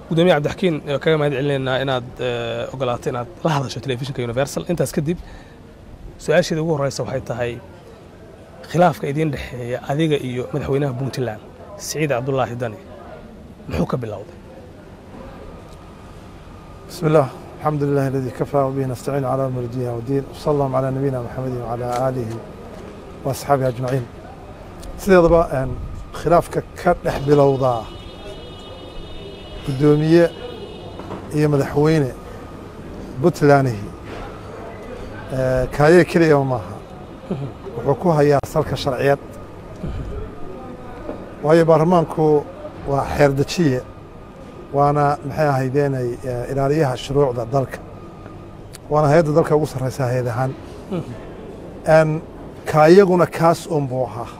gudoomiye cabdixakiin kaga mahad celinaynaa inaad eh, ogolaato inaad la hadasho telefishinka universal intaas kadib su-aasheeda ugu horeysa waxay tahay khilaafka idiin dhexeeya adiga iyo madaxweynaha puntland siciid cabdulaahi dani muxuu ka bilowday بسم الله الحمد لله الذي كفى وبه نستعين على امر الدنيا والدين وصلى الله على نبينا محمد وعلى اله واصحابه اجمعين sideedaba een, khilaafka ka dhex bilowdaa guddoomiye iyo madaxweyne puntlandihi ee, kaaye keliyaba maaha wuxuu ku hayaa salka sharciyad waayo baarlamaanku waa xeerdejiye waana maxay ahaydeenay eh, ilaaliyaha shuruucda dalka waana hay-adda dalka ugu sarreysa hay-ad ahaan Een, ka iyaguna kaas un buu ahaa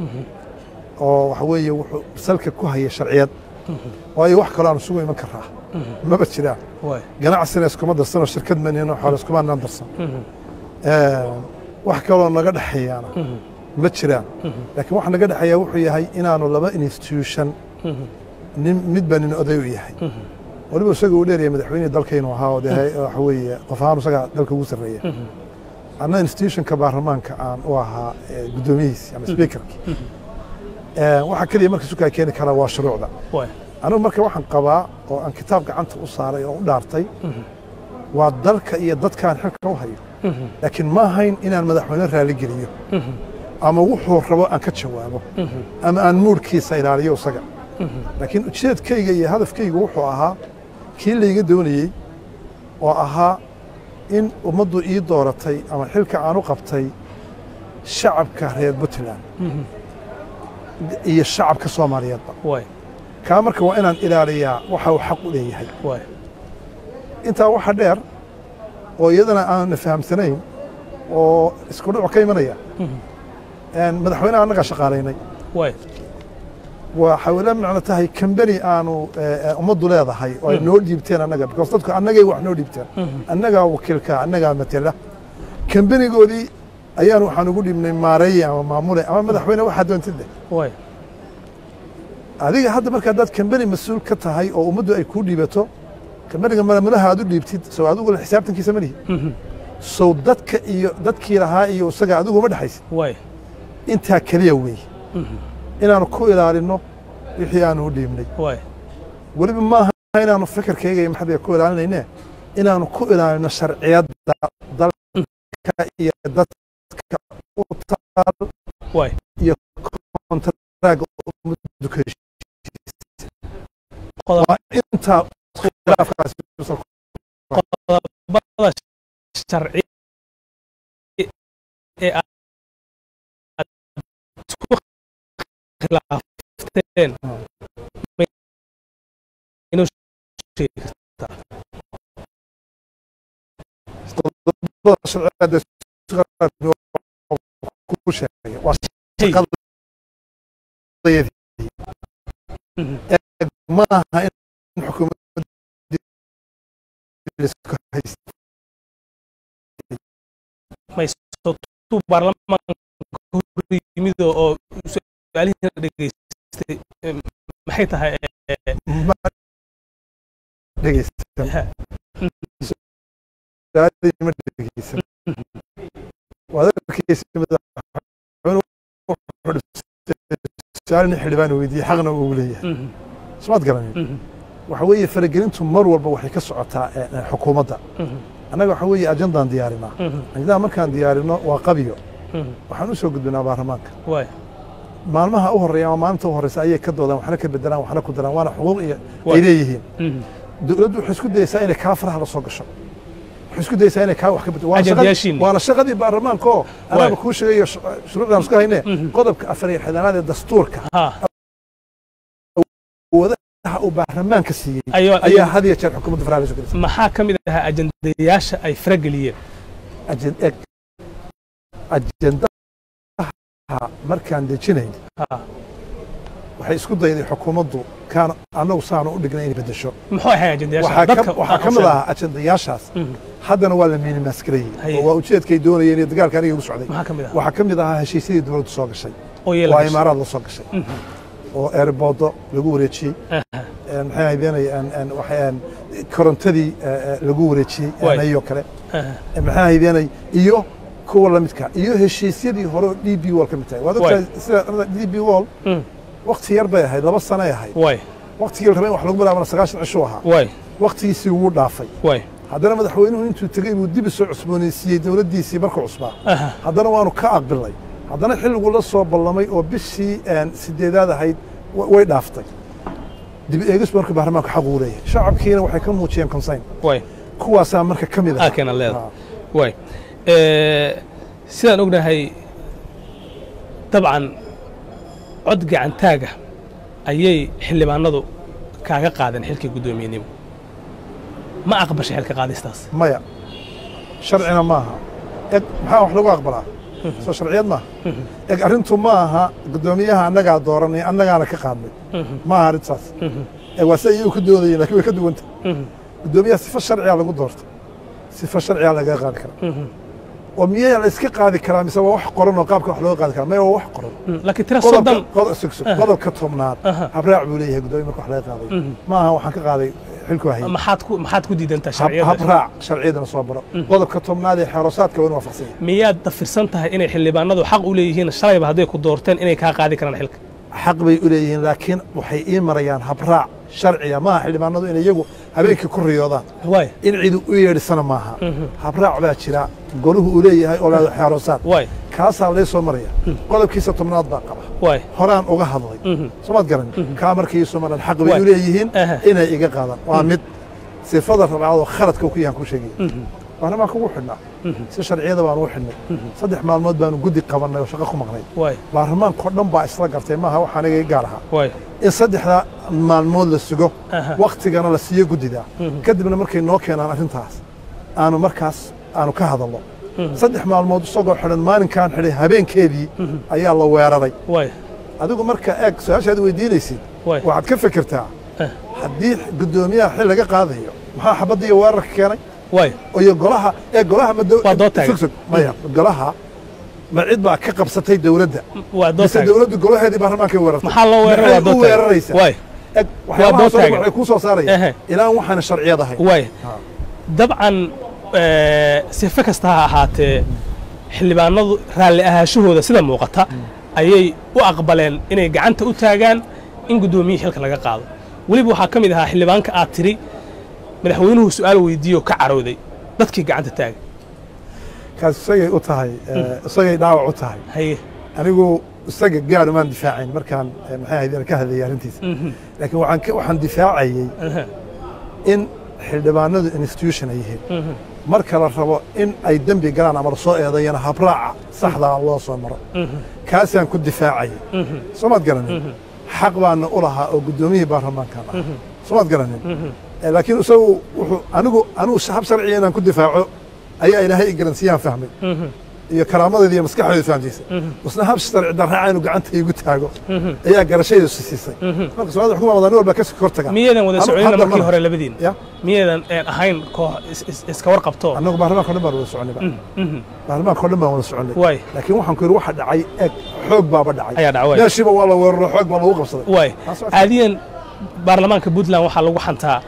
oo waxa weeye wuxuu salka ku haya sharciyad waayo wax kaloo aan isugu iman karaa maba jiraan waay ganacsina iskuma darsanoo shirkad manino xoole iskumaanaan darsan Een, wax kaloo naga dhexeeyaana ma jiraan laakiin waxa naga dhexeeya wuxuu yahay inaanu laba institution nin midba nin oday u yahay waliba isaga uu dheeryahay madaxweynihii dalkaynu ahaa oo dee waxa weeye qof ahaan isaga dalka ugu sarreeya anna institutionka baarlamaanka aan u ahaa eh, guddoomiyihiisi ama speakerkii Eh, waxa keliya marka sukaa keeni karaa waa shuruucda waay anigu marka waxaan qabaa oo aan kitaab gacanta u saaray oo u dhaartay waa dalka iyo dadkaan xilka u hayo laakiin ma ahayn inaan madaxweyne raali geliyo ama wuxuu rabo aan ka jawaabo ama aan muurkiisa ilaaliyo isaga laakiin ujeedkayga iyo hadafkaygu wuxuu ahaa kii layga doonayey oo ahaa in ummaddu ii dooratay ama xilka aan u qabtay shacabka reer puntland iyo shacabka soomaaliyeedba waay kaa marka waa inaan ilaaliyaa waxa uu xaq u leeyahay waay intaa waxa dheer oo iyadana aanna fahamsanayn oo isku dhuc ka imanaya Een, madaxweynaha annagaa shaqaalaynay waay waxay la macno tahay kambani aanu eh, eh, ummaddu leedahay oo ay noo dhiibteen annaga because dadku annagay wax noo dhiibteen annagaa wakiilka annagaa matela kambanigoodii ayaan waxaan ugu dhiibnay maareeye ama maamule ama madaxweyne waxaa doontid leh waay adiga hadda marka haddaad kambani mas-uul ka tahay oo ummaddu ay kuu dhiibato kambaniga maamulaha aad u dhiibtid sow adigu xisaabtankiisa ma lihi sow dadka iyo dadkii lahaa iyo isaga adigu ma dhexaysid waay intaa keliya weeye inaanu ku ilaalinno wixii aanu u dhiibnay waay weliba maaha inaanu fikirkayga iyo maxadiga ku ilaalinayne inaanu ku ilaalino sharciyadda dalka iyo dadka u taal waay iyo kontaraaga ummaddu ka heshiisay qodob waa intaa khilaafkaasi qodobada sharci ee aad ku khilaafteen ma inuu sheegi kartaa qodobada sharciyadda ku sheegay waa shaqadayadii maaha in xukuumadda isku haysta maysotuu baarlamaanka hor yimid oo su-aalihiina dhegeystay em, maxay tahay eh, ma dhegeysan su-aalihii ma dhegeysan waad arkaysa madaxweyne wuxuu dhibsay su-aalina xildhibaan weydiiyey xaqna uu leeyahay mhm, smaad garanin mhm, waxa weeye faragelintu mar walba waxay ka socotaa eh, eh, xukuumadda mhm, annaga waxa weeye ajandaan diyaarinaa mhm, ajandaha markaan diyaarino waa qabiyo mhm. waxaan u soo gudbinaa baarlamaanka waay maalmaha u horreeya ama maalinta u horreysa ayay ka doodaan waxna ka bedelaan waxna ku daraan waana xuquuq iyo Waa. ay leeyihiin mhm. dowladdu waxay isku dayeysaa inay kaa faraha la soo gasho waxay isku dayeysaa inay kaa wax ka bedelo Waana shaqadii- Ajandayaashiinni. waana shaqadii baarlamaanka oo anaaba kuu sheegayo sh- shuruucdaan isku hayne Mhm. qodobka afar iyo xidanaad ee dastuurka ha wadaha uu baarlamaanka siiyey Ayo- ayaa had iyo jeer xukuumadda faraha la soo gelisay maxaa ka mid ahaa ajandayaasha ay farageliyeen Ajen- eg ajendaha markaan dejinayn ha waxay isku dayday xukuumaddu kaan annagu saanu u dhignay inay bedesho muxuu ahay ajandayaasha waxaa dadka ka- waxaa ka mid ahaa ajendayaashaas Mhm. haddana waa la miinimaaskarayey Haye. oo waa ujeedkay doonayeen iyo dagaalka aniga ugu socday maxaa ka mid ahaa waxaa ka mid ahaa heshiisyadii dowladdu soo gashay oo yeela waa gashay. imaaraad la soo gashay oo eerboodo lagu wareejiyey Aha. een, maxay ahaydeenay een, een, waxay, een, korontadii eh, eh, lagu wareejiyey Waay. ayoo kale aha, Eh, maxay ahaydeenay iyo kuwa la midka iyo heshiisyadii hore oo d b wall ka mid tahay waad ogtahay sida d b wall mm, wakti yar bay ahayd laba sanay ahayd waay waktigii la rabay in wax lagu bilaabana sagaashan cishuu ahaa waay waktigiisii wuu dhaafay waay haddana madaxweynuhu intuu tegey buu dib isoo cusboonaysiiyey dowladdiisii markuu cusbaa aha, haddana waanu ka aqbilnay haddana xilligu la soo ballamay oo bishii een, sideedaad ahayd wa- way dhaaftay dib eegis marka baarlamaanku xaq uu leeyahay shacabkiina waxay ka muujiyeen consayn waay kuwaasaa marka ka mid aa ah keena leeda waay Eh, sidaan ognahay dabcan cod gacantaaga ayay xildhibaanadu kaaga qaadeen xilkii guddoomiyenimo ma aqbashay xilka qaadistaas maya sharcina maaha eg maxaa wax lagu aqbalaa soo sharciyad maaha eg arrintu ma aha guddoomiyaha annagaa dooranay annagaana ka qaadnay maaha arrintaas eg waa si iyagu ka doodayeen lakin way ka duwanta guddoomiyaha sifo sharciyaa lagu doorta sifo sharciyaa lagaga qaadi karaa oo miyaa la iska qaadi karaa mise waa wax qoran oo qaabka wax looga qaadi karaa maya waa wax qoran laakiin tira qodobka soddon qodob sug sug qodobka tobnaad Aha. habraac buu leeyahay guddoomiya marka wax laga qaaday maaha waxaan ka qaaday xilku hayay maxaad ku maxaad ku diidantaa hab- sharciyada habraac sharciyadana soo baro qodobka tobnaad ee xeerosaadka waa in waafaqsan yahay miyaad dafirsan tahay inay xildhibaanadu xaq u leeyihiin shalayba hadday ku doorteen inay kaa qaadi karaan xilka xaq bay u leeyihiin laakiin waxay ii marayaan habraac sharciya maaha xildhibaanadu in iyagu habeenkii ku riyoodaan waay in cidu u yeedhisana maaha habraac baa jira goluhu uu leeyahay oo laado xeerosaad waay kaasaa lay soo maraya qodobkiisa tobnaad baa qaba waay horaan uga hadlay somaad garan kaa markay ii soo maraan xaq bay Waay. u leeyihiin Aha. inay iga qaadaan waa mid sifada rabcadoo khaladka ku yahan ku sheegaya baarlamaanka ugu xidhnaa si sharciyada baanu u xidhnay saddex maalmood baanu guddi qabannay oo shaqo ku maqnay waay baarlamaankao dhan baa isla gartay maaha wax aniga i gaar ahaa waay in saddexdaa maalmood la sugo Aha. waktigana la siiyo guddida kadibna markay noo keenaan arrintaas aanu markaas aanu ka hadalno saddex maalmood isagoo xidhan maalinkaan xidhay habeenkeedii ayaa la weeraray waay adigu marka eeg su-aashaad weydiinaysid Waay. waxaad ka fikirtaa Eh. haddii guddoomiyaha xil laga qaadayo maxaa xabadda iyo weerarka keenay waay oo iyo golaha ee golaha ma dow- Waa dood taagan. sug sug maya golaha ma cid baa ka qabsatay dowladda waa dood mise taagan dowladdu golaheedii baarlamaankay weerartay maxaa loo weeraray waa Maxay dood u taagan weeraraysaa waay eg dood waxyaabahaas oo dhan taagan. waxay kuu soo Ehe. saaraya ilaan waxaana sharciyad ahay waay Ha. dabcan eh, sife kasta ha ahaatee xildhibaanadu raalli ahaashahooda sida muuqata ayay u aqbaleen inay gacanta u taagaan in guddoomiyihii xilka laga qaado weliba waxaa ka mid ahaa xildhibaanka aad tiri madaxweynuhu su'aal weydiiyo ka carooday dadkii gacanta taaga kaas isagay u tahay eh, isagay dhaawac u tahay haye anigu isaga gaar umaan difaacayn markaan eh, maxay ahayd ka hadlayay arrintiisa laakiin waxaan ka- waxaan difaacayey aha, in xildhibaanadu institution ay yihiin marka la rabo in ay dembi galaan ama lasoo eedayana habraaca saxdaa loo soo maro kaasaan ku difaacayay soomaad garanin xaq baana u lahaa oo guddoomiyihii baarlamaankan ah soomaad garanin Eh, laakiin isagu wuxuu anigu anigu hab sharciya inaan ku difaaco ayaa ilaahay i garansiiyaan fahmay iyo karaamadeeda iyo maskaxdeeda fahamsiisay isna hab sharci darraaca inuu gacanta iigu taago ayaa garashayda siisay marka soomaalida xukuuma wada nin walba ka kor taga miyaedan wada Anu- soconina hadda markii ma- hore labadiin ya miyadan een ahayn koox is- is- iska warqabto annagu baarlamaanka o dhan baan wada soconnayba baarlamaanka o dhan baan wada soconnay waay laakiin waxaan ku yidhi waxa dhacay eeg xoog baaba dhacay Ayaa dhacay, waay. meeshiiba waa la weeraro xoog baa lagu qabsaday waay Taas waa- caadiyan baarlamaanka puntland waxaa lagu xantaa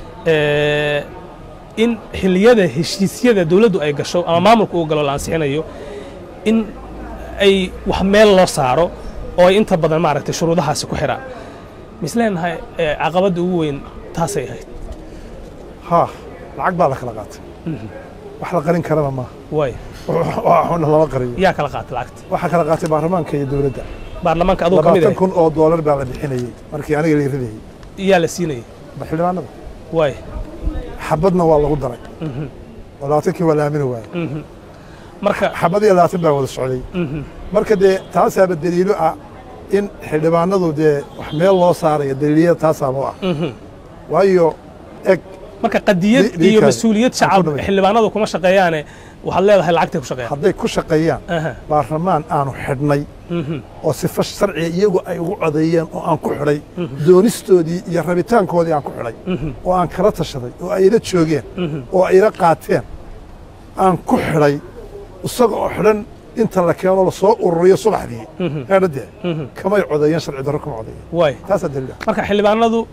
eh, in xilliyada heshiisyada dowladdu ay gasho ama maamulka uu galo la ansixinayo in ay wax meel loo saaro oo ay inta badan maaragtay shuruudahaasi ku xidhaan misleenahay eh, caqabadda ugu weyn taasay ahayd haa lacag baa la kala qaatay wax la qarin karana maaha waay waxuna lama qariyo yaa kala qaatay lacagta waxaa kala qaatay baarlamaanka iyo dowladda baarlamaanka aduu ka mid labaatan ahay kun oo doolar baa la bixinayey markii aniga la ridayey yaa la siinayay ba xildhibaanada waay xabadna waa lagu daray oo labaatankii waa la aamini waayey marka xabad iyo labaatan baa wada socday marka dee taasaaba daliilo ah in xildhibaanadu dee wax meel loo saarayo daliilyada taasaaba u ah waayo eg marka qadiyad Di- dii iyo kale. mas-uuliyad Aan ku shacab dhawey. xildhibaanadu kuma shaqeeyaane waxaad leedahay lacagtay ku shaqeeyaan hadday ku shaqeeyaan Aha. baarlamaan aanu xidhnay oo sifo sharciga iyagu ay ugu codeeyeen oo aan ku xidhay doonistoodii iyo rabitaankoodii aan ku xidhay oo aan kala tashaday oo ay ila joogeen oo ay ila qaateen aan ku xidhay isaga oo xidhan inta la keeno lasoo ururiyo subaxdii eedhadee kamay codeeyeen sharci darro kuma codeeyeen waay taasaa daliila marka xildhibaanadu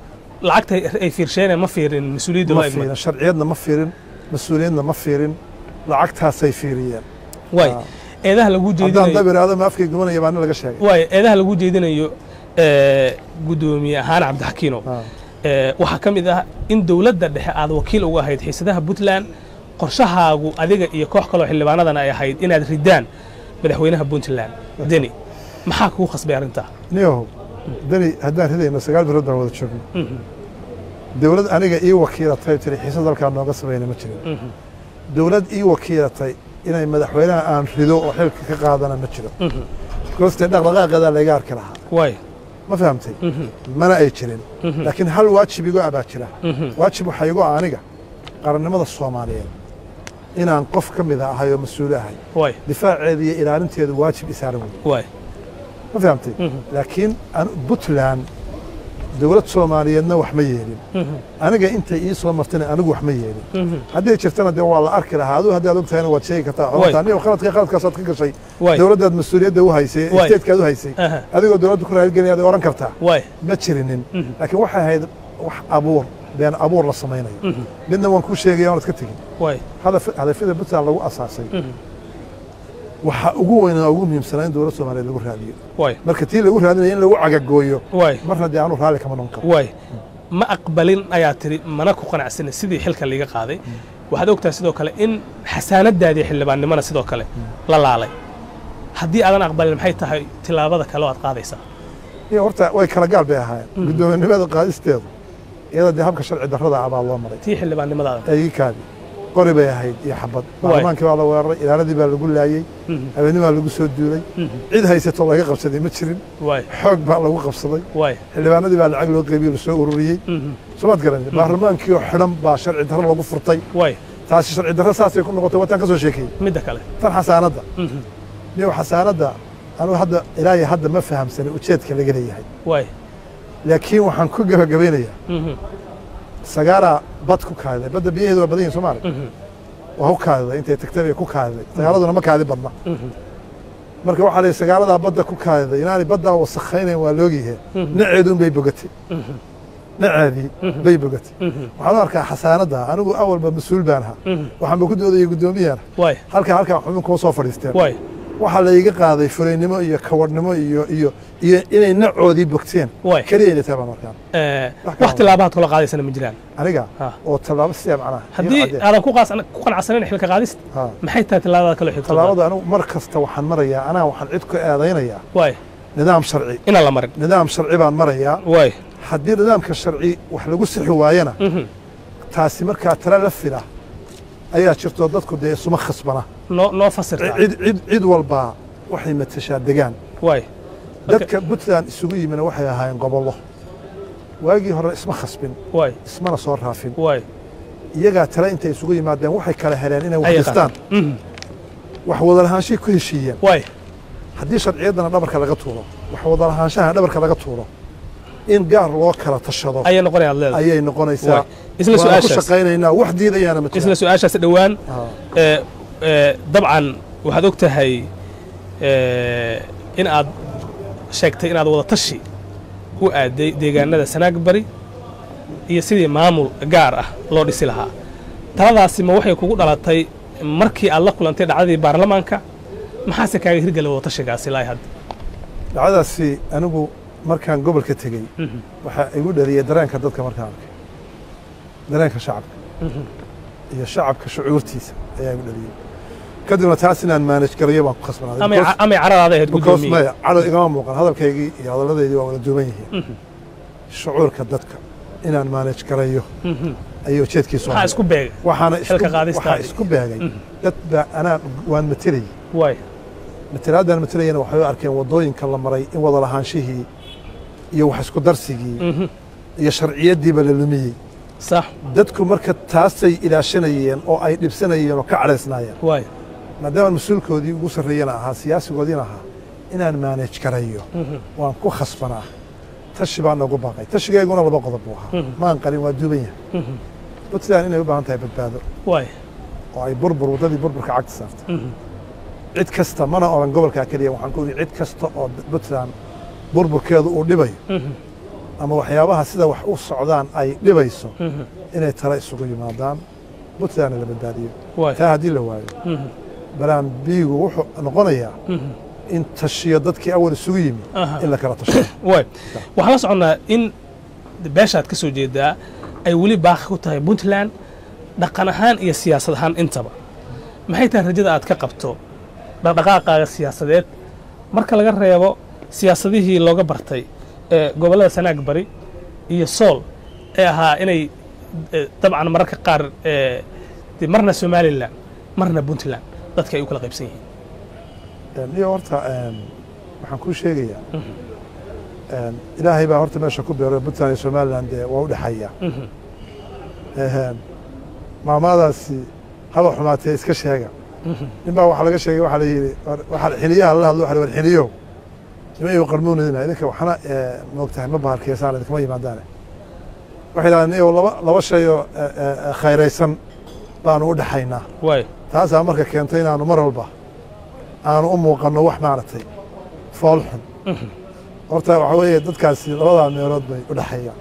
lacagta ay fiirsheeneen ma fiirin mas-uuliyadda ma loo fiirin igmay sharciyadna ma fiirin mas-uuliyadna ma fiirin lacagtaasay fiiriyeen waay Ah. eedaha lagu haddaan jeedinayo dab iraado ma afkay gubanaya baana laga sheegay waay eedaha lagu jeedinayo ee, guddoomiye ahaan cabdixakiino Ah. ee, waxaa ka mid ah in dowladda dhexe aad wakiil uga ahayd xiisadaha puntland qorshahaagu adiga iyo koox kaloo xildhibaanadana ay ahayd inaad ridaan madaxweynaha puntland deni maxaa kugu khasbay arrintaa niyahow dani haddaan ridayno sagaal bilood baan wada joogno dowlad aniga ii wakiilatay tiri xiisad halkaa nooga samayna ma jirin dowlad ii wakiilatay inay madaxweynaha aan rido oo xilka ka qaadana ma jiro goostee dhaqdhaqaaqeedaa layga arki lahaa waay ma fahamtay mana ay jirin laakiin hal waajib igo abaa jira waajib waxaa igo ah aniga qarannimada soomaaliyeed inaan qof ka mid ahay oo mas-uul ahay waay difaaceeda iyo ilaalinteedu waajib isaaran wey waay ma fahamtay laakiin an- puntland dowlad soomaaliyeedna wax ma yeelin aniga intay ii soo martana anigu wax ma yeelin hadday jirtana dee waa la arki lahaa aduu haddaad og tahayna waad sheegi kartaa Waay. anigo qaladka qaladkaasaad ka gashay waay dowladdaad mas-uuliyadda u haysay Waay. isteedkaad u haysay Aha. adigoo dowladda ku raaligelinayaad oran kartaa waay ma jirinin laakiin waxay ahayd wax abuur been abuur la samaynayo midna waan kuu sheegaya oonad ka tegin waay hadaf- hadafyada puntland lagu asaasay waxaa ugu weynaa ugu muhiimsanaa in dowlad soomaaliyeed lagu raadiyo waay marka tii lagu raadinaya in lagu cagagooyo waay marna dee aanu raalli kama noqon karo waay ma aqbalin ayaa tiri mana ku qanacsanin sidii xilka liiga qaaday waxaad ogtahay sidoo kale in xasaanadaadii xildhibaannimona sidoo kale la laalay haddii aadan aqbalin maxay tahay tilaabada kale oo aad qaadaysaa iyo horta way kala gaal bay ahaayeen guddoominimada qaadisteedu iyada dee habka sharci darrada ah baa loo maray tii xildhibaannimadaada eegikaadi qori bay ahayd iyo xabad baarlamaankii baa la weeraray ilaaladii baa lagu laayey habeennimaa lagu soo duulay cid haysato laga qabsaday ma jirin waay xoog baa lagu qabsaday waay xildhibaanadii baa lacag loo qeybiye lasoo ururiyey somaad garan baarlamaankii oo xidhan baa sharci darro lagu furtay waay taasi sharci darro saasay ku noqotay wataan ka soo sheekeeyey midda kale tan xasaanadda niyo xasaanadda anugu hadda ilaahay hadda ma fahamsanin ujeedka laga leeyahay waay laakiin waxaan ku gebagabeynayaa sagaaraa bad ku kaadiday badda biyaheedu waa badan yihin soomaali waa ku kaadiday intay tagtay bay ku kaadiday sagaaladuna ma kaadi badna marka waxaa layihi sagaaladaa badda ku kaadiday inaanay baddaa wasakhaynayn waa loogyahe naceeduun bay bogatay naceedii bay bogatay waxaan u arkaa xasaanadda anigu awalba mas-uul baan ahaa waxaanba ku doodayay guddoomiyahana waay halkaa halkaa xubin kuma soo fadhiisteen waay waxaa layga qaaday furaynimo iyo kawadhnimo iyo iyo iyo inay nacoodii bogteen waay keliya inay tahay baan markaan Eh, Wax wax kale. tilaabahaad kula qaadaysana ma jiraan aniga Ha. oo tallaabo sidaa macnaha iyo haddii caddeen. aadan ku qaas- ku qanacsanin xilka qaadista Ha. maxay tahay tilaabada kale xigto tallaabada anigu mar kasta waxaan marayaa anaa waxaan cid ku eedaynayaa waay nidaam sharci inaan la marin nidaam sharci baan marayaa waay haddii nidaamka sharci wax lagu sixi waayana Mhm. taasi markaa tala la fila ayaa jirto dadku dee isuma khasbana noo noo fasirtaa cid cid cid walbaa waxay matashaa degaan waay dadka puntland isugu yimina waxay ahaayeen gobollo waagii hore isma khasbin waay ismana soo raafin waay iyagaa tale intay isugu yimaadeen waxay kala heleen inay wax Ayay dhistaan Mhm. wax wadalahaanshay ku heshiiyeen waay haddii sharciyaddana dhabarka laga tuuro wax wadalahaanshaha dhabarka laga tuuro in gaar loo kala tashado ayay noqonayaad leedahay ayay noqonaysaa Waay. Isla waana ku su'aashaas. shaqaynaynaa wax diidayaana ma isla jiraan su-aashaas dhowaan Ah, ee, ee, dabcan waxaad og tahay ee, in aad sheegtay inaad wada tashi u aaday deegaanada sanaag bari iyo sidii maamul gaar ah loo dhisi lahaa taladaasi ma waxay kugu dhalatay markii aad la kulantay dhacdadii baarlamaanka maxaase kaaga hirgela wada tashigaasi ilaa hadda dhacdadaasi anigu markaan gobolka tegey waxaa igu dhaliyey dareenka dadka markaan arkay dareenka shacabka iyo shacabka shucuurtiisa ayaa igu dhaliyey kadibna taas inaan maanaj garayo baan ku khasbanaaday amay Because- amay caradaada ahayd because guddoomiye maya cado igama muuqan hadalkaygii iyo hadalladaydii waa wada duuban yihiin shucuurka dadka inaan maanaj garayo ayuu ujeedkiisu maxaa ahaa. isku beegay waxaana isku- xilka qaadistaadii. waxaa isku beegay dad baa anaa waan matelayey waay matalaadaan matelayana waxay u arkeen waddooyinka la maray in wada lahaanshihii iyo wax isku darsigii iyo sharciyaddiiba la lumiyey sax dadku marka taasay ilaashanayeen oo ay dhibsanayeen oo ka cadhaysnaayeen waay maadaama mas-uulkoodii ugu sarreeyana ahaa siyaasigoodiina ahaa inaan maanaj garayo waan ku khasbanaa tashi baa noogu baaqay tashigeyguna laba qodob buu ahaa maan qalin waa duuban yahay puntland inay u baahan tahay badbaado waay oo ay burbur waddadii burburka cagta saartay cid kasta mana odhan gobolkaa keliya waxaan ku yidhi cid kasta oo puntland burburkeedu uu dhibayo ama waxyaabaha sida wax u socdaan ay dhibayso Mhm. inay tala isugu yimaadaan puntlandna la badbaadiyo waay taa haddii la waayo Mhm. balaan biigu wuxuu noqonayaa Mhm. in tashiyo dadkii awal isugu yimi Aha. in la kala tasho waay waxaan la soconnaa in beeshaad ka soo jeedaa ay weli baaqi ku tahay puntland dhaqan ahaan iyo siyaasad ahaan intaba maxay tahay rajada aad ka qabto dhaqdhaqaaqaaga siyaasadeed marka laga reebo siyaasadihii looga bartay ee gobollada sanaag bari iyo sool ee ahaa inay eh, dabcan mararka qaar eh, dee marna somalilan marna puntland dadka ay u kala qaybsan yihiin iyo horta een, waxaan kuu sheegayaa een, ilaahay baa horta meesha ku beero puntland iyo somaliland dee waa u dhexeeya Mhm. Een, maamadaasi haba xumaatee iska sheega Mhm. nin baa waxaa laga sheegay waxaa la yidhi war- waxaa xiliyaha lala hadlo waxa la yidhi, war xiliyow nima iyu qarmuunidina idinka waxna ee, moogtahay ma baharkeysaan idinkama yimaadaane waxay yidhahdeen iyo laba laba shay oo ee, ee, ee, khayraysan baanu u dhexaynaa waay taasaa marka keentay inaanu mar walba aanu u muuqanno wax maaragtay fool xun Mhm. horta waxaa weeye dadkaasi labadaa meelood bay u dhexeeyaan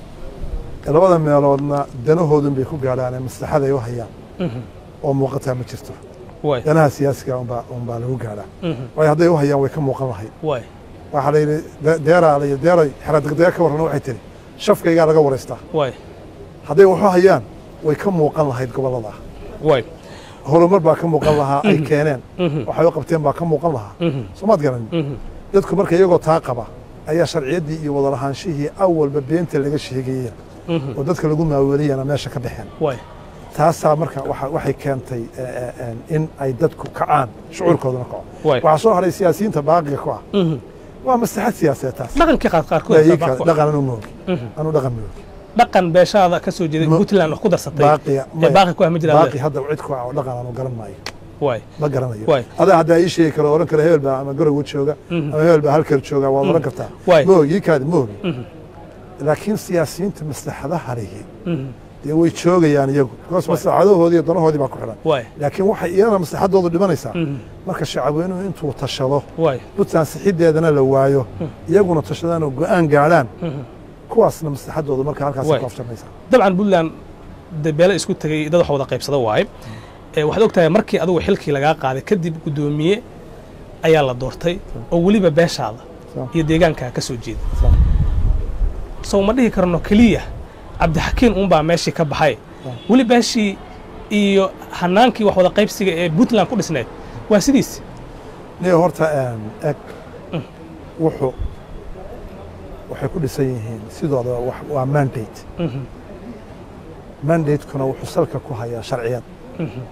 labada meeloodna danahoodun bay ku gaadhaan ee maslaxaday u hayaan Mhm. oo muuqataa ma jirto waay danaha siyaasiga unbaa unbaa lagu gaadhaa Mhm. waayo hadday u hayaan way ka muuqan lahayd waay waxaa la yidhi de- deeraa la yidhi deeray xeradegdega ka warrana waxay tihi shafkaygaa laga waraystaa waay hadday waxu hayaan way ka muuqan lahayd gobollada waay horumar baa ka muuqan lahaa ay keeneen Mhm. waxay u qabteen baa ka muuqan lahaa Mhm. soomaad garanin Mhm. dadku marka iyagoo taa qaba ayaa sharciyaddii iyo wada lahaanshihii awalba beenta laga sheegayeen Mhm. oo dadka lagu maaweeliyana meesha ka baxeen waay taasaa marka waxa- waxay keentay eh, eh, eh, in ay dadku kacaan shucuurkooduna kaco waay waxaa soo haray siyaasiyiinta baaqiga ku ah Mhm. waa maslaxad siyaasadeed taas dhaqankii qaar qaarkood Ii baa kale, ku- dhaqan anu moogi Mhm. anu dhaqan moogi dhaqan beeshaada ka soo jeeday Ma- puntland wax ku darsatay baaqiga ee baaqi ku ah ma jiraan baaqi hadda cid ku ah oo dhaqan anu garan maayo waay ma garanayo Waay. adaa haddaa ii sheegi karo oran karo hebel baa ama garowe jooga Mhm. ama hebel baa halkar jooga waad oran kartaa Waay. moogi ii kaadi moogi Mhm. laakiin siyaasiyiinta maslaxadaha lihi Mhm. dee way joogayaan iyagu because maslaxadahoodii iyo danahoodii baa ku xidhan waay laakiin waxay iyadana maslaxadoodu dhimanaysaa Mhm. marka shacabweynuhu intuu tashado waay puntland sixideedana la waayo iyaguna tashadaan oo go'aan gaadhaan Mhm. kuwaasna maslaxadoodu marka halkaasay Waay. ku afjarmaysaa dabcan puntland dee beelo isku tegay dad wax wada qaybsada waaye ee waxaad og tahay markii adigu xilkii lagaa qaaday kadib guddoomiye ayaa la doortay oo weliba beeshaada Soo. iyo deegaankaa ka soo jeeda Soo. sow ma dhihi karno keliya cabdixakiin uunbaa meeshii ka baxay weli beeshii iyo hanaankii wax wada qaybsiga ee puntland ku dhisneed waa sidiis niyo horta een, eg wuxuu waxay ku dhisan yihiin sidooda wax- waa mandate Mhm. mandatekuna wuxuu salka ku hayaa sharciyad Mhm.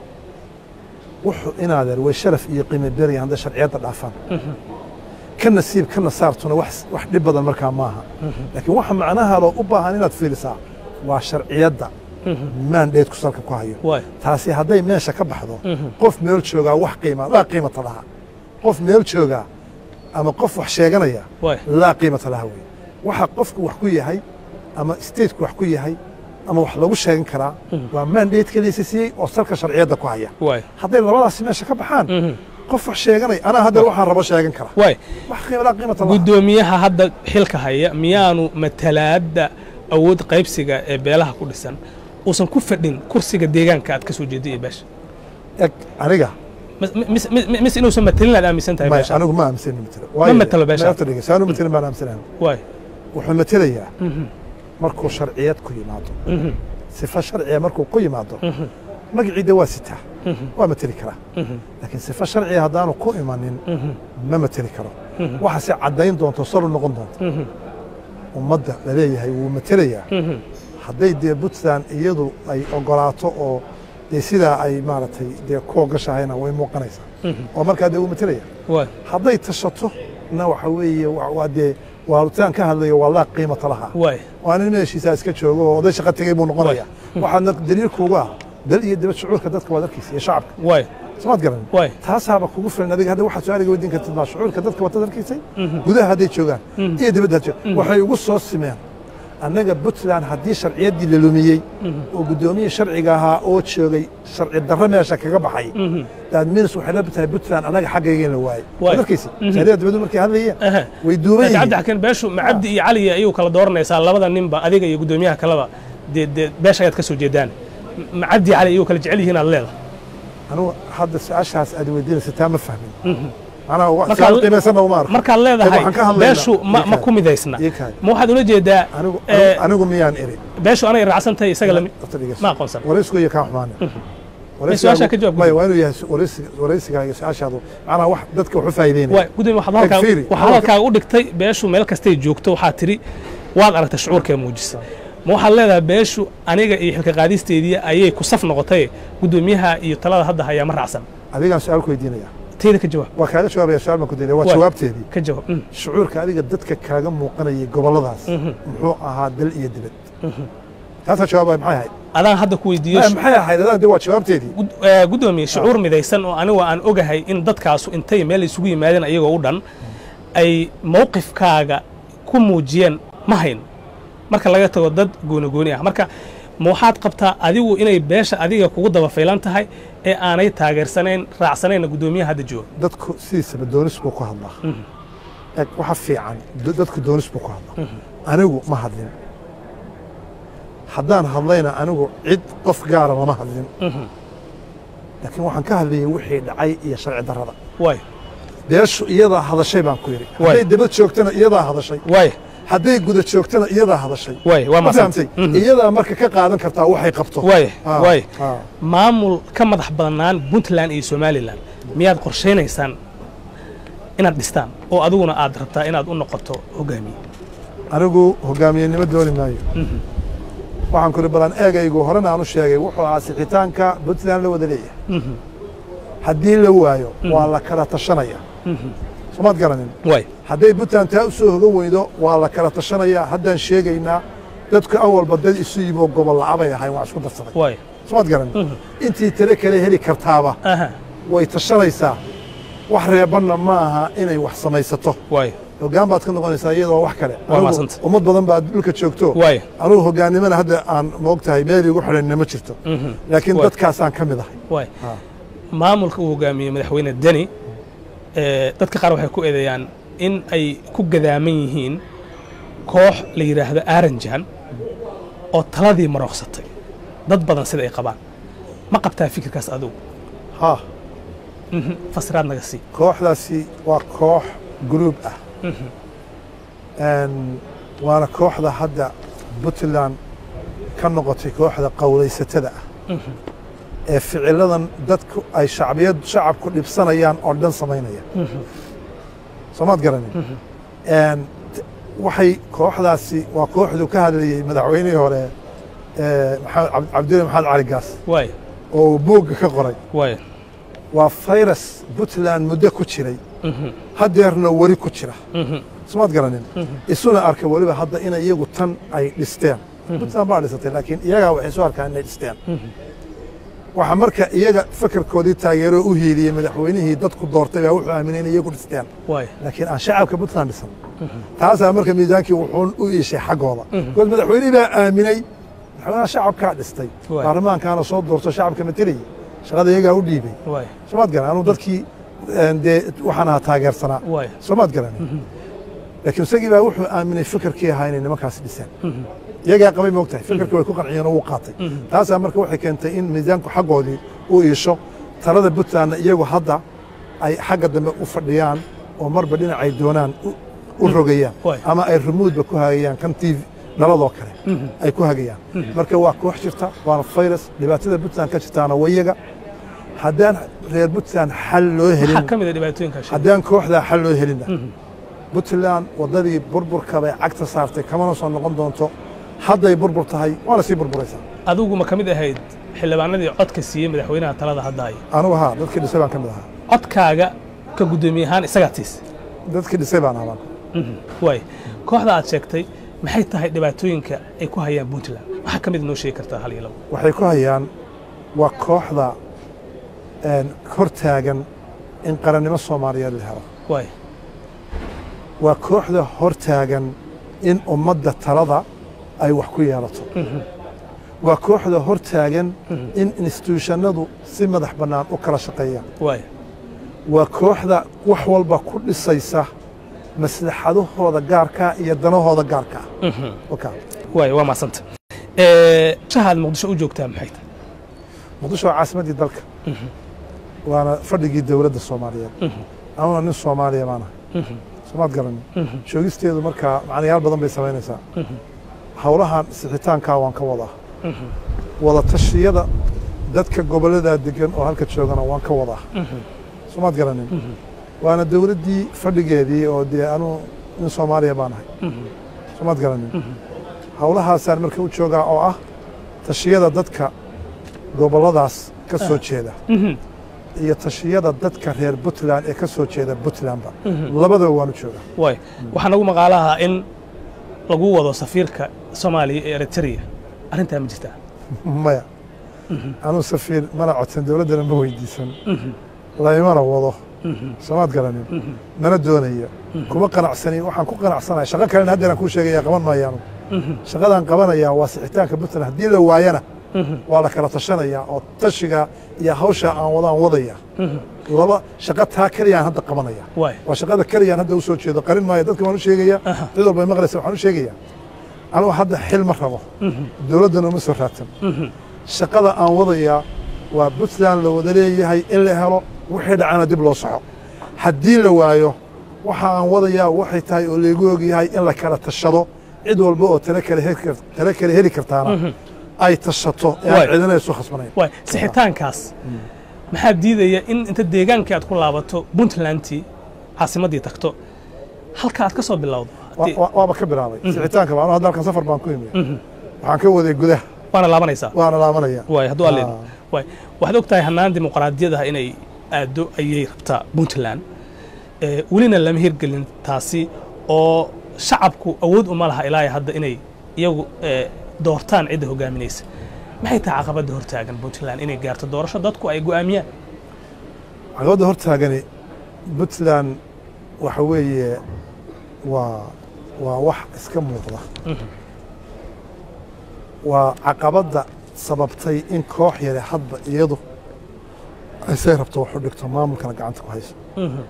wuxuu inaadeer way sharaf iyo qiimo berayan hadday sharciyadda dhaafaan Mhm. ka nasiib ka nasaartuna wax wax dhib badan markaa maaha laakiin waxa macnaha loo u baahan inaad fiirisaa waa sharciyadda Mhm. mandateku salka ku hayo waay taasi hadday meesha ka baxdo Mhm. qof meel joogaa wax qiima laa qiimata laha qof meel joogaa ama qof wax sheeganaya waay laa qiimata laha wey waxa qofku wax ku yahay ama stateku wax ku yahay ama wax lagu sheegan karaa waa mandate laysa siiyey oo salka sharciyadda ku haya waay hadday labadaasi meesha ka baxaan Mhm. qof wax sheeganaya anaa hadda waxaan rabo sheegan kara waay wax qiima laa qiimata laha guddoomiyaha hadda xilka haya miyaanu matalaadda awood qaybsiga ee beelaha ku dhisan uusan ku fadhin kursiga deegaanka aad ka soo jeeday ee beesha eg aniga Mis- mis- mis- mis inuusan matalin aad aaminsan tahay maya beesha anigu ma aaminsanin matelo Ma matelo beesha? saanu matelin baan aaminsanahay waay wuxuu matelayaa Mhm. markuu sharciyad ku yimaado Mhm. sifa sharciya markuu ku yimaado Mhm. magaciida waa sitaa Mhm. waa mateli karaa Mhm. laakiin sifa sharciya haddaanu ku imanin Mhm. ma mateli karo Mhm. waxaase caddayn doonto salo noqon doonto Mhm. ummadda la leeyahay wuu matelayaa Mhm. hadday dee puntland iyadu ay ogolaato oo dee sidaa ay maaragtay dee ku ogashahayna way muuqanaysaa Mhm. oo markaa dee wuu matelaya waay hadday tashato na waxa weeye wa- waa dee waalitaan ka hadlayo waa laa qiimata laha waay waa nin meeshiisaa iska joogo oo oday shaqa tegey buu noqonaya waxaadna daliilkuuga ah dal iyo dibad shucuurka dadka waad arkaysa iyo shacabka waay samaad garan waay taasaaba kugu filan adiga hadda waxaad su-aaliga weydiin kartid baa shucuurka dadka wataad arkaysay gudaha hadday joogaan iyo dibadda had joogaan waxay ugu soo simeen annaga puntland haddii sharciyaddii la lumiyey oo guddoomiyii sharciga ahaa oo joogay sharci darro meesha kaga baxay daadminis waxay la tahay puntland annaga xaggayga la waayey Waay. markaysi saariya dibaddu markay hadlayeen Aha. way duuban laakiin cabdi yihiin xakiin beeshu ma cabdi iyo cali ayuu kala dooranaysaa labada ninba adiga iyo guddoomiyaha kaleba dee dee beesha ayaad ka soo jeedaan ma cabdi iyo cali ayuu kala jecel yihiin aad leedahay anugu hadda su-aashaas aad weydiinaysa taa ma fahmin macnaha wax Marka- su-aal qiimaysanna uma arko markaad leedahay waxaan ka hadlaynaa- beeshu ma, ma Ii ku midaysna ii kaadi. ma waxaad ula jeedaa anigu eh, anigu- anigu miyaan iri beeshu anay raacsan tahay isaga lami Horta dhegeyso. ma aqoonsan waraysigu iyo kaa xumaane su-aashaa ka jawaab. maya waa inuu yahay su- waraysiga waraysiga iyo su-aashaadu macnaha wax dadka wax u faa'iideynaya waay gudoomiye waxaad halkaa Fiiri. waxaad halkaaga u dhigtay beeshu meel kastay joogto waxaad tidhi waad aragtay shucuurkee muujisa ma waxaad leedahay beeshu aniga iyo xilka qaadisteedii ayay ku saf noqotay guddoomiyaha iyo talada hadda hayaa ma raacsan adigaan su-aal ku weydiinaya teyda ka jawaab waa kaaga jawaabaya su-aal baan ku daynaya waa Waay. jawaabteedii ka jawaab Mm. shucuurka adiga dadka kaaga muuqanayay gobolladaas muxuu ahaa dal iyo dibad taasaa jawaabaya maxay ahayd adaan hadda ku weydiiyo Maya, maxay ahayd adaan de waa jawaabteedii gud- eh, guddoomiye shucuur midaysan oo anigu aan ogahay in dadkaasu intay meel isugu yimaadeen ayagoo u dhan ay mowqifkaaga ku muujiyeen ma hayn marka laga tago dad gooni gooni ah marka ma waxaad qabtaa adigu inay beesha adiga kugu daba faylan tahay ee aanay taageersanayn raacsanayna guddoomiyaha hadda jooga dadku sidiisaba doonis buu ku hadlaa eg waxa fiican da- dadku doonis buu ku hadlaa anigu ma hadlin haddaan hadlayna anigu cid qof gaara lama hadlin laakiin waxaan ka hadlayay wixii dhacay iyo sharci darrada waay beeshu iyadaa hadashay baan ku yidhi Waay. hadday dabad joogtana iyadaa hadashay waay hadday guda joogtana iyadaa hadashay waay waa ma maasantay fahamtay iyadaa marka ka qaadan kartaa waxay qabto waay Ah, waay ah. maamul ka madax badnaan puntland iyo somalilan miyaad qorshaynaysaan inaad dhistaan oo adiguna aad rabtaa inaad u noqoto hogaamiye anigu hogaamiyenimo dooni maayo waxaan kuri balan eegaygu horena aan u sheegay wuxuu ahaa sixitaanka puntland la wada leeyahay haddii la waayo waa la kala tashanaya somaad garanin waay hadday puntland taa u soo hogan weydo waa la kala tashanaya haddaan sheegaynaa dadku awalba dad isu yimo gobol lacabay ahayn waa isku darsaday waay somaad garanin intii tale kale heli kartaaba aha way tashanaysaa wax reebanna ma aha inay wax samaysato waay hoggaan baad ka noqonaysaa iyadoo wax kale Waa Anigu mahadsanta. ummad badan baa dhulka joogto waay anugu hogaannimana hadda aan moogtahay meel igu xidhanna ma jirto laakiin Waay. dadkaasaan ka mid ahay waay Ah. maamulka uu hogaamiyey madaxweyne deni ee, dadka qaar waxay ku eedeeyaan in ay ku gadaaman yihiin koox la yidhaahdo aaranjan oo taladii marooqsatay dad badan sida ay qabaan ma qabtaa fikirkaas adugu ha Mhm. fasiraad naga sii kooxdaasi waa koox gruub ah Een, waana kooxda hadda puntland ka noqotay kooxda qowlaysatada ah ee ficiladan dadku ay shacbiyad shacabku dhibsanayaan oo dhan samaynaya soomaad garanin Een, t- waxay kooxdaasi waa kooxdu ka hadlayey madaxweynihii hore ee, maxamed Cabd- cabdilaahi maxamed cali gaas waay oo uu buugga ka qoray waay waa fayrus puntland muddo ku jiray haddeerna weli ku jira somaad garanin isuna arka weliba hadda inay iyagu tan ay dhisteen puntland baa dhisatay laakiin iyagaa waxay soo arkaan inay dhisteen waxa marka iyaga fakarkoodii taageero u hiiliyey madaxweynihii dadku doortay baa wuxuu aaminay inay iyagu dhisteen waay laakiin aan shacabka puntland dhisan taasaa marka miisaankii wuxuu u iishay xaggooda because madaxweynihii baa aaminay madaxweynaha shacabkaa dhistay Waay. baarlamaankaana soo doorto shacabka matelayay shaqada iyagaa u dhiibay waay soomaad garan anuu dadkii een, dee waxaan ahaa taageersanaa waay soomaad garan laakiin isagii baa wuxuu aaminay fikirkii ahaa inay nimankaasi dhiseen iyagaa qabay moogtahay fikirkii way ku qanciyeen oo wuu qaatay taasaa marka waxay keentay in miisaanku xaggoodii u iisho talada puntlandna iyagu hadda ay xagga dambe u fadhiyaan oo marba dhinacay doonaan u- u rogayaan Waay. ama ay remoodba ku hagayaan kan tv dhaladoo kale ay ku hagayaan marka waa koox jirta waana fayrus dhibaatada puntland ka jirtaana wayaga haddaan reer puntland xal loo helin maxaa ka mid a dhibaatooyinkaa sheegay haddaan kooxdaa xal loo helina puntland waddadii burburka bay cagta saartay kamana soo noqon doonto hadday burbur tahay waana sii burburaysaa adigu ma ka mid ahayd xildhibaanadii codka siiyey madaxweynaha talada hadda haya anugu haa dadkii dhisay baan ka mid ahaa codkaaga ka guddoomiye ahaan isagaa tiisay dadkii dhisay baan ahaa waay kooxda aad sheegtay maxay tahay dhibaatooyinka ay ku hayaan puntland waxaa ka mid noo sheegi kartaa hal iyo labo waxay ku hayaan waa kooxda een, hor taagan in qarannimo soomaaliyeed la helo waay waa kooxda hor taagan in ummadda talada ay wax ku yeelato waa kooxda hor taagan in instituushannadu si madax bannaan u kala shaqeeyaan waay waa kooxda wax walba ku dhisaysa maslaxadahooda gaarkaa iyo danahooda gaarkaa wakaa waay waa mahadsanta shaha aad muqdisho u joogtaa maxay tahay muqdisho waa caasimaddii dalka waana fadhigii dowladda soomaaliyeed anuna nin soomaaliya baanahay soomaad garanin joogisteedu markaa macnayaal badan bay samaynaysaa howlahan sixitaankaa waan ka wadaa wada tashiyada dadka gobolladaa degan oo halka joogana waan ka wadaa soomaad garanin waana dowladdii fadhigeedii oo dee anuu nin soomaaliya baanahay soomaad garanin howlahaasaan marka u joogaa oo ah tashiyada dadka gobolladaas ka soo jeeda iyo tashiyada dadka reer puntland ee ka soo jeeda puntlandba labadaba waanu joogaa waay waxaa nagu maqaalaha in lagu wado safiirka soomaaliya ee eritrea arrintaa ma jirtaa maya anuu safiir mana codsan dowladdana ma weydiisan laymana wado soomaad garanin mana doonayo kuma qanacsanin waxaan ku qanacsanahay shaqo kalena haddeeraan kuu sheegaya qaban maayaanu shaqadaan qabanayaa waa sixitaanka puntland haddii la waayana waa la kala tashanayaa oo tashiga iyo hawsha aan wadaan wadaya laba shaqo taa keliyaan hadda qabanaya waay waa shaqada keliyaan hadda u soo jeedo qarin maayo dadka waan u sheegaya cid walba ay maqlaysa waxaan u sheegaya anugu hadda xil ma rabo dowladdana uma soo raadsan shaqada aan wadayaa waa puntland la wada leeyahay in la helo wixii dhacana dib loo soco haddii la waayo waxa aan wadayaa waxay tahay oo laygu ogyahay in la kala tashado cid walba oo tale kale heli kar- tale kale heli kartaana ay tashato ee aan Waay. cidina isu khasbanayn waay sixitaankaas maxaa diidaya in inta deegaankii aad ku laabato puntlandtii caasimaddii tagto halka aad ka soo bilowdo Wa- haddii- wa- waaba ka bilaabay sixitaanka baa anu hadda halkan safar baan ku imi waxaan ka waday gudaha waana laabanaysaa waana laabanaya waay hadduu alleed Ah. waay waxaad og tahay hannaan dimuqraadiyadaha inay aaddo ayay rabtaa puntland ee welina lama hirgelin taasi oo shacabku awood uma laha ilaa hadda inay iyagu ee, doortaan cidda hogaaminaysa maxay tahay caqabadda hortaagan puntland inay gaarto doorasho dadku ay go'aamiyaan caqabadda hortaagani puntland waxa weeye waa waa wax iska muuqda waa caqabadda sababtay in koox yare hadba iyadu aysay rabto wax u dhigto maamulkana gacanta ku hayso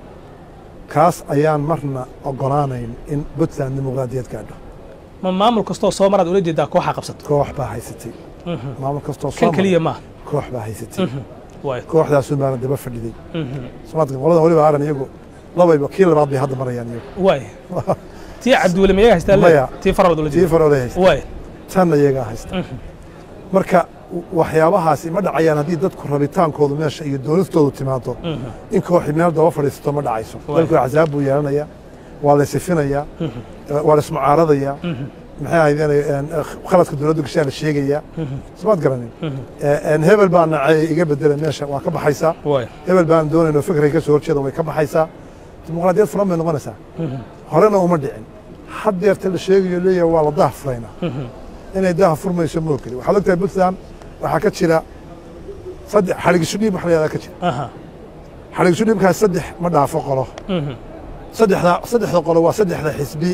kaas ayaan marna ogolaanayn in puntland dimuqraadiyad gaadho ma maamul kastoo soo maraad ula jeedaa kooxaa qabsato koox baa haysatay maamul kastoo kan soo keliya maray, maaha koox baa haysatay waay kooxdaasun baana daba fadhiday somaadka qoladan weliba aaran iyagu labayba kii labaad bay hadda marayaan iyagu waay tii cabdiweli mayaga haystaa Maya. leedahay? tii faralood ula tii jeeda farole haysta waay tanna iyagaa haysta marka waxyaabahaasi ma dhacayaan haddii dadku rabitaankoodu meesha iyo doonistoodu timaado in kooxi meel daba fadhiisato ma dhacayso Waay. dalku axsaab buu yeelanayaa waa la sifinayaa waa la ismucaaradayaa maxay ahaydeen khaladka dowladdu gashaa la sheegayaa somaad garanin Een, hebel baa nacay iga bedela meesha waa ka baxaysaa waay hebel baan doonayno fikray ka soo horjeeda way ka baxaysaa dimuqraadiyad furan bay noqonaysaa horena uma dhicin haddeerta la sheegayo leeyahay waa la daha furaynaa inay daha furmayso ma ogeli waxaad ogtahay puntland waxaa ka jira saddex xadhigisho dhiib wax la yahdaa ka jira aha xadhigisho dhiibkaas saddex ma dhaafo qolo saddexda saddexda qolo waa saddexda xisbi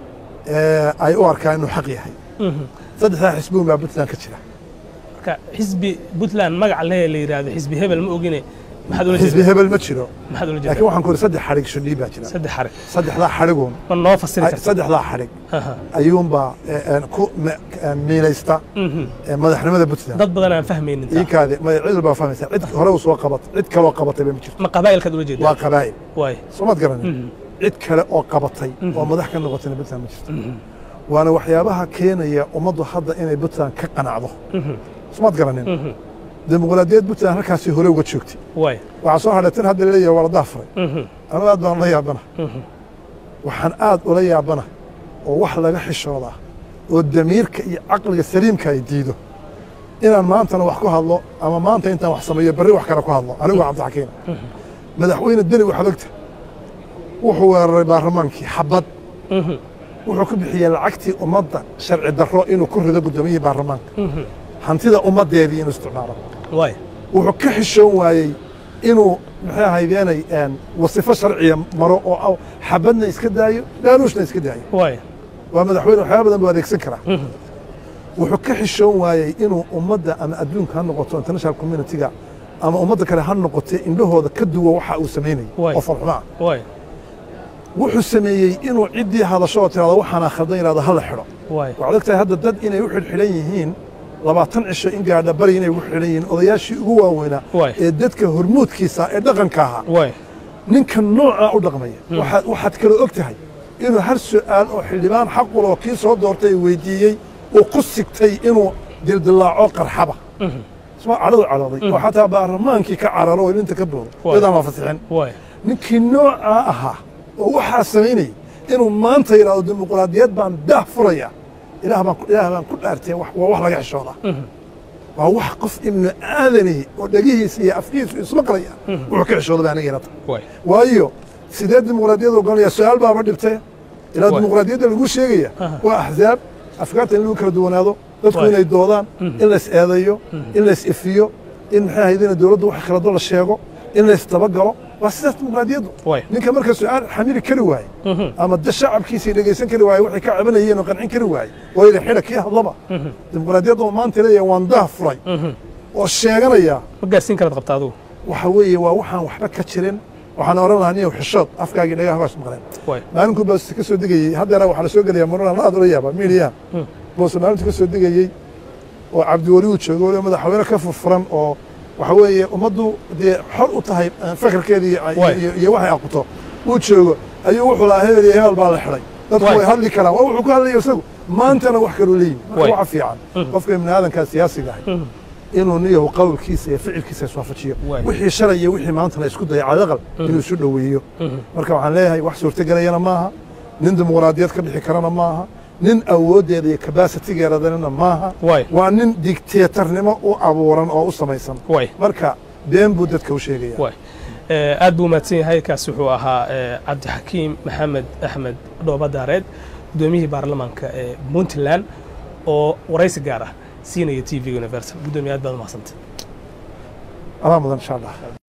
ee ay u arkaan inuu xaq yahay saddexdaa xisbi unbaa puntland ka jira marka xisbi puntland magac le la yidhaahdo xisbi hebel ma ogine maxaad ula xisbi jeedaa hebel ma jiro maxaad ula laakiin jeedaa waxaan ku iri saddex xadhigisho dhiib baa jira saddex xarig saddexdaa xadhiguun ma noo fasiri ay- karta saddexdaa xadhig Aha. ayuunbaa ee, een, ku me- een, miilaysta ee, madaxnimada puntland dad badan aan fahmaynin taa. iinkaadi ma cid walbaa fahmaysa cid hore u soo qabat cid kaloo qabatay ba ma jirto ma qabaa'ilkaad ula jeedaa waa qabaa'il waay soomaad garanin cid kale oo qabatay oo madax ka noqotayna puntland ma jirto waana waxyaabaha keenaya ummaddu hadda inay puntland ka qanacdo soomaad garanin dimuqraadiyad puntland halkaasi hore uga joogtay waay waxaa soo hadhay tan hadda laleeyahay waa la daafuray anigu aad baan ula yaabana waxaan aad ula yaabana oo wax laga xishooda oo damiirka iyo caqliga saliimka ay diido inaan maantana wax ku hadlo ama maanta intaan wax sameeyo berri wax kale ku hadlo anigu waa cabdixakiin madaxweyne deni waxaad ogta wuxuu weeraray baarlamaankii xabad wuxuu ku bixiyey lacagtii ummadda sharci darro inuu ku rido guddoomiyihii baarlamaanka hantida ummaddeedii inuu isticmaalo waay wuxuu ka xishoon waayey inuu maxay ahaydeenay een, wasifo sharciya maro oo aw- xabadna iska daayo dhaanuushna iska daayo waay waa madaxweyne waxyaaba badan buu adeegsan karaa wuxuu ka xishoon waayey inuu ummadda ama adduunka ha noqoto international community-ga ama ummadda kale ha noqotee indhahooda ka duwa waxa uu samaynayay Waay. oo farxumaa waay wuxuu sameeyey inuu ciddii hadasho oo tirahdo waxaana khaldan yidhahdo ha la xidho waay waxaad ogtahay hadda dad inay u xidhxidhan yihiin labaatan cisho in gaadha bari inay ugu xidhan yihiin odayaashii ugu waaweynaa Waay. ee dadka hormuudkiisa ee dhaqanka ahaa waay ninka noocaa u dhaqmaya waxaad waxaad kaloo og tahay inuu har su'aal oo xildhibaan xaqul oo kii soo doortay weydiiyey uu ku sigtay inuu dildillaaco qarxaba isma cadhadu cadhooday oo xataa baarlamaankii ka cararo oo ilinta ka boodo Waay. iyadaan waa fasixin waay ninkii noocaa ahaa oo waxaa samaynayay inuu maanta yidhahdo dimuqraadiyad baan daah furaya ilaah baan ku- ilaah baan ku dhaartay wax- waa wax laga xishoodaa waa wax qof ibnu aadani oo dhegihiisa iyo afkiisu ismaqlaya wuxuu ka xishooda baa aniga ilata waay waayo sidee dimuqraadiyadda ogolanaya su-aal baaba dhibtay ilaa Waay. dimuqraadiyadda lagu sheegaya Aha. waa axzaab afkaarta in lagu kala duwanaado dadku Waay. inay doodaan in lays eedeeyo in lays ifiyo in maxay ahayd in dowladdu wax khalado la sheego in lays dabagalo waa sidaas dimuqraadiyaddu Waay. ninka marka su-aal xamili kari waaye ama da shacabkiisii dhegaysan kari waaye waxay ka cabanayeen oo qancin kari waaye waa ila xidha kii hadlaba dimuqraadiyadda oo maanta leeyahay waan daah furay oo sheeganaya ma gaarsiin karaad qabta adigu waxa weeye waa waxaan waxba ka jirin waxaan oran lahaa niyow xishood afkaagii dhagaha baas maqleen waay maalinku baas ka soo degayey haddeera waxaa la soo gelaya marona aad ula yaaba miidiyaha boose maalintu ka soo degayey oo cabdiweli uu joogo waliba madaxweyne ka furfuran oo waxa weeye ummaddu dee xor u tahay eh, fakarkeeda iyo- Waay. iyo- iyo waxay aqoto uu joogo ayuu wuxuu lahaa hebel iyo hebel baa la xidhay dadku Waay. way hadli karaan waa wuxuu ku hadlaya isagu maantana wax kaloo leeyihin marka Waay. waxa fiican qofka ibni aadankaa siyaasiga ahay inuu niyahu qowlkiisa iyo ficilkiisa iswaafajiyo Waay. wixii shalay iyo wixii maanta la isku daya cadaqal inuu isu dhoweeyo marka waxaan leeyahay wax suurtagelayana maaha nin dimuqraadiyad ka bixi karana maaha nin awooddeeda iyo kabasitigeeradana maaha Waay. waa nin digteetarnimo u abuuran oo u samaysan waay marka been buu dadka u sheegaya waay Eh, aad buu mahadsan yahay kaas wuxuu ahaa eh, cabdixakiim maxamed axmed dhooba daareed guddoomiyihii baarlamaanka ee puntland oo waraysi gaar ah siinaya t v universal guddoomiye aad baad u mahadsantay adaa mudan insha allah